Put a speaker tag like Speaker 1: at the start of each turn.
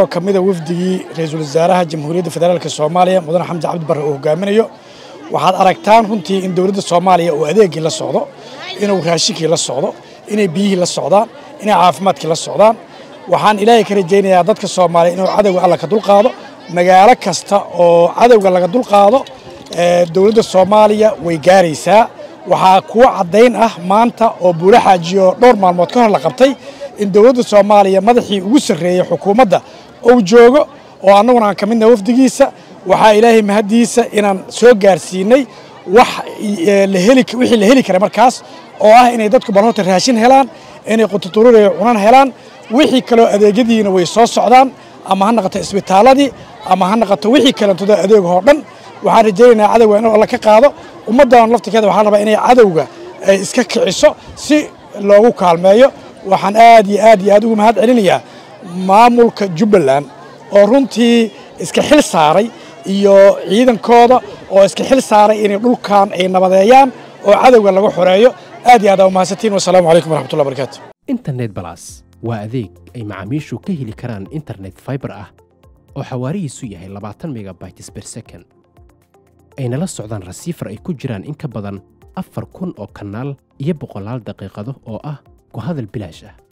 Speaker 1: oo ka mida wafdigii ra-iisul wasaaraha jamhuuriyadda federaalk soomaaliya mudane xamdi cabdi barre uu hogaaminayo waxaad aragtaan runtii in dowladda soomaaliya uu adeegii la socdo inuu raashinkii la socdo inay biyihii la socdaan inay caafimaadkii la socdaan waxaan ilaahay ka rajaynayaa dadka soomaaliya inuu cadowga alla ka dulqaado magaalo kasta oo cadowga laga dulqaado dowladda soomaaliya way gaaraysaa waxaa kuwa caddayn ah maanta oo buula xaajiyo dhowr maalmood ka hor la qabtay in dowladda soomaaliya madaxii ugu sarreeyey xukuumadda uu joogo oo annaguna aan ka midna wafdigiisa waxaa ilaahay mahaddiisa inaan soo gaarsiinay wax wixii la heli kara markaas oo ah inay dadku bal horta raashin helaan inay qututururaya cunan helaan wixii kaloo adeegyadiina way soo socdaan ama ha naqato isbitaaladii ama ha naqato wixii kalentooda adeegahoo dhan waxaan rajaynaynaa cadowga inuu alla ka qaado ummaddan laftirkeeda waxaa rabaa inay cadowga iska kiciso si loogu kaalmeeyo waxaan aad iyo aad iyo aad ugu mahad celinayaa maamulka jubbaland oo runtii iska xil saaray iyo ciidankooda oo iska xil saaray inay dhulkan ay nabadeeyaan oo cadowga laga xoreeyo aad iyo aad aa umahadsantiin wasalaamu calaykum waraxmatullahi barakaatu
Speaker 2: internet balas waa adeeg ay macaamiishu ka heli karaan internet fiber ah oo xawaarihiisu yahay labaatan megabytes per second ayna la socdaan rasiifar ay ku jiraan in ka badan afar kun oo kanaal iyo boqolaal daqiiqado oo ah ku hadal bilaash ah